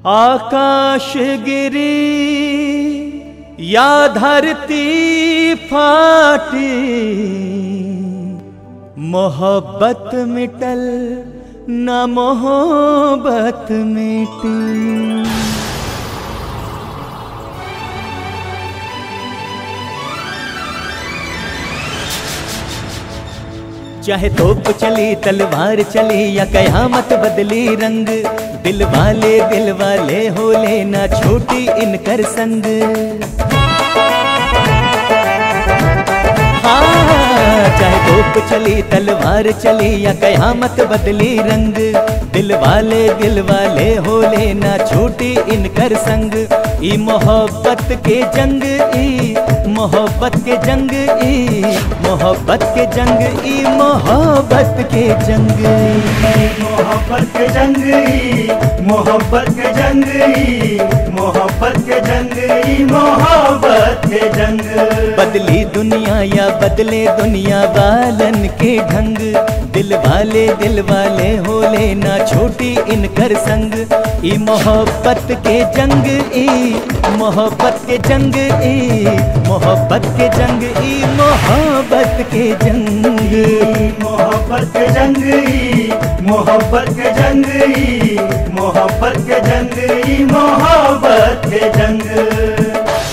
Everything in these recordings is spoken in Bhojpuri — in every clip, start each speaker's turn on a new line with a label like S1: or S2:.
S1: आकाश गिरी या धरती फाटी मोहब्बत मिटल न मोहब्बत मिटी चाहे तोप चली तलवार चली या कयामत बदली रंग दिल वाले दिल वाले हो लेना छोटी इनकर संग हाँ चाहे तोप चली तलवार चली या कयामत बदली रंग दिल वाले दिल वाले हो लेना छोटी इनकर संग ई मोहब्बत के जंग ई मोहब्बत के जंग ई मोहब्बत के जंग ई मोहब्बत के जंग
S2: मोहब्बत के जंगली मोहब्बत के जंगली मोहब्बत के जंगली मोहब्बत के जंग
S1: बदली दुनिया या बदले दुनिया वालन के ढंग दिल वाले दिल वाले हो लेना छोटी इनकर संग ई मोहब्बत के जंग ई मोहब्बत के जंग ई मोहब्बत के जंग ई मोहब्बत के जंग
S2: मोहब्बत के जंगली मोहब्बत के जंगली मोहब्बत के जंगली मोहब्बत के जंग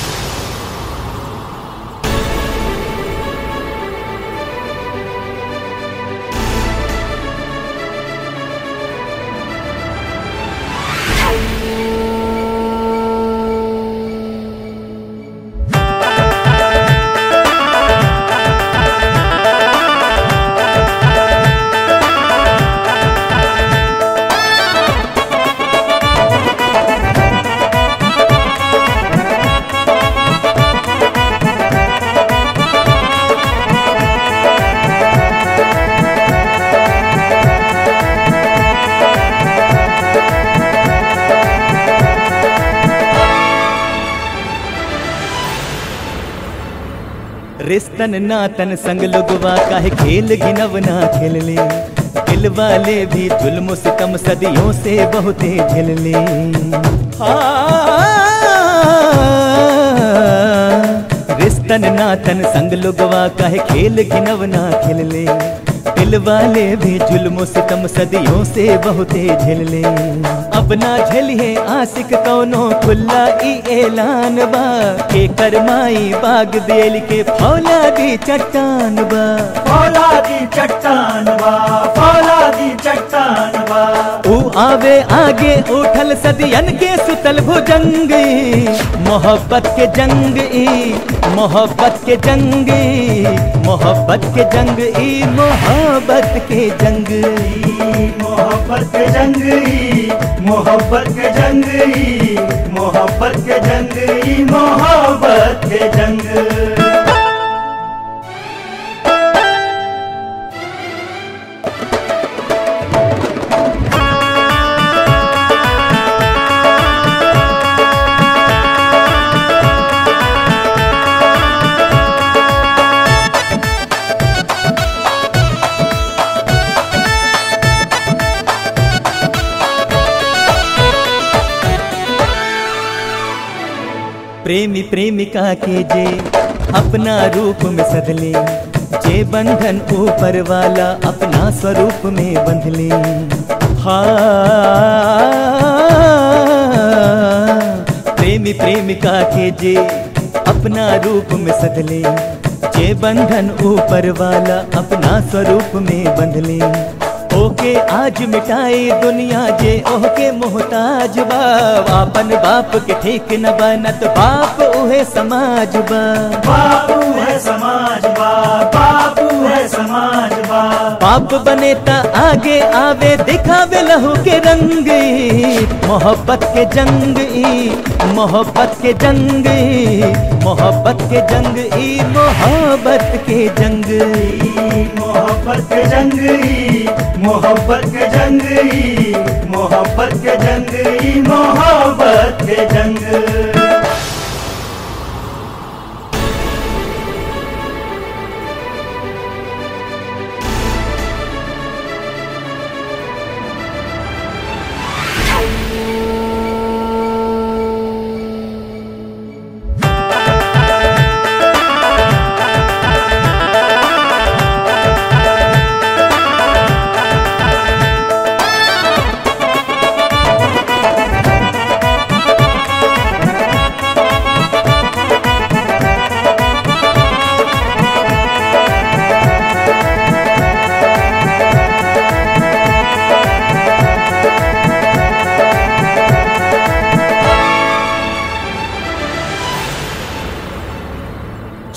S1: रिश्तन नातन संग लुगवा काहे खेल घिनवना खेल ले दिल वाले भी जुल्म सितम सदियों से बहुते झेल ले रिश्तन नातन संग लुगवा काहे खेल घिनवना खेल ले दिल वाले भी जुल्म सितम सदियों से बहुते झेल ले अब ना झेलिए आशिक कौनो खुल्ला ई ऐलान बा के करमाई बाग बेल के फौलादी चट्टान बा
S2: फौलादी चट्टान बा फौलादी चट्टान बा
S1: ऊ आवे आगे उठल सदियन के सुतल भुजंग मोहब्बत के जंग ई मोहब्बत के जंग ई मोहब्बत के जंग ई मोहब्बत के जंग ई
S2: मोहब्बत के जंगली मोहब्बत के जंगली मोहब्बत के जंगली मोहब्बत के जंग
S1: प्रेमी प्रेमिका के जे अपना रूप में सदले जे बंधन ऊपर वाला अपना स्वरूप में बंधले हाँ प्रेमी प्रेमिका के जे अपना रूप में सदले जे बंधन ऊपर वाला अपना स्वरूप में बंधले ओके आज मिटाई दुनिया जे ओके मोहताज बा आपन बाप के ठीक न बनत बाप उहे समाज बा
S2: बापू है समाज बा बापू है समाज बा
S1: बाप बने ता आगे आवे दिखावे लहू के रंग ई, मोहब्बत के जंग ई मोहब्बत के जंग ई मोहब्बत के जंग ई मोहब्बत के जंग ई
S2: मोहब्बत के जंगली मोहब्बत के जंगली मोहब्बत के जंगली मोहब्बत के जंग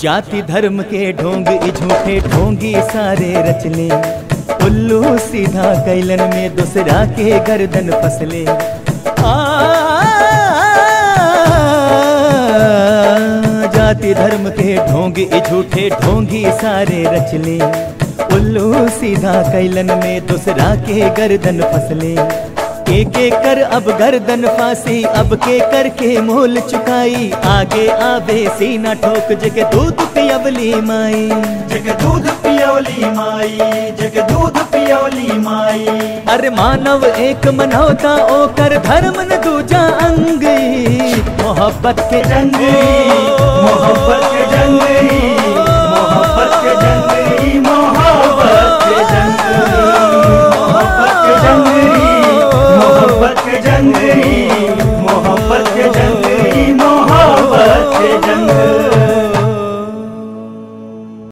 S1: जाति धर्म के ढोंग ई झूठे ढोंगी सारे रचले उल्लू सीधा कैलन में दूसरा के गर्दन फसले आ, जाति धर्म के ढोंग ई झूठे ढोंगी सारे रचले उल्लू सीधा कैलन में दूसरा के गर्दन फसले के के कर अब गर्दन फांसी अब के कर के मोल चुकाई आगे आवे सीना ठोक जके दूध पियवली माई
S2: जग दूध पियोली माई जग दूध पियोली माई
S1: अरे मानव एक मनौता ओकर धर्म न दूजा अंग मोहब्बत के
S2: जंग मोहब्बत के जंग मोहब्बत के जंग मोहब्बत के जंग मोहब्बत के जंग मोहब्बत के जंग